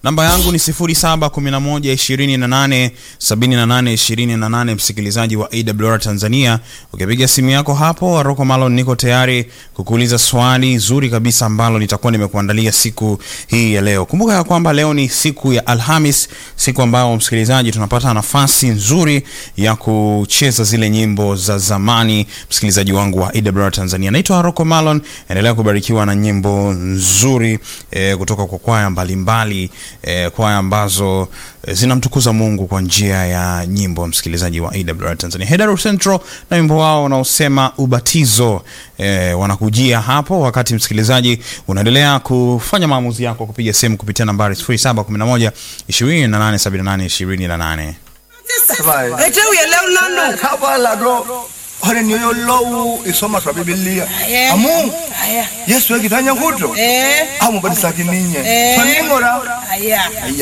Namba yangu ni 0711287828. Msikilizaji wa AWR Tanzania, ukipiga simu yako hapo, Rocco Malon, niko tayari kukuuliza swali zuri kabisa ambalo nitakuwa nimekuandalia siku hii ya leo. Kumbuka ya kwamba leo ni siku ya Alhamis, siku ambayo msikilizaji, tunapata nafasi nzuri ya kucheza zile nyimbo za zamani. Msikilizaji wangu wa AWR Tanzania, naitwa Rocco Malon, endelea kubarikiwa na nyimbo nzuri eh, kutoka kwa kwaya mbalimbali eh, kwaya ambazo eh, zinamtukuza Mungu kwa njia ya nyimbo. Msikilizaji wa AWR Tanzania, Hedaru Central na wimbo wao unaosema ubatizo eh, wanakujia hapo, wakati msikilizaji unaendelea kufanya maamuzi yako kupiga simu kupitia nambari 0711 2878 28. Ete uyele unano. kabala do hore niyo lowu isoma swa bibilia Aya. amu Aya. yesu ekitanya kuto Eh. amubadisa kininye Eh. faningora Aya.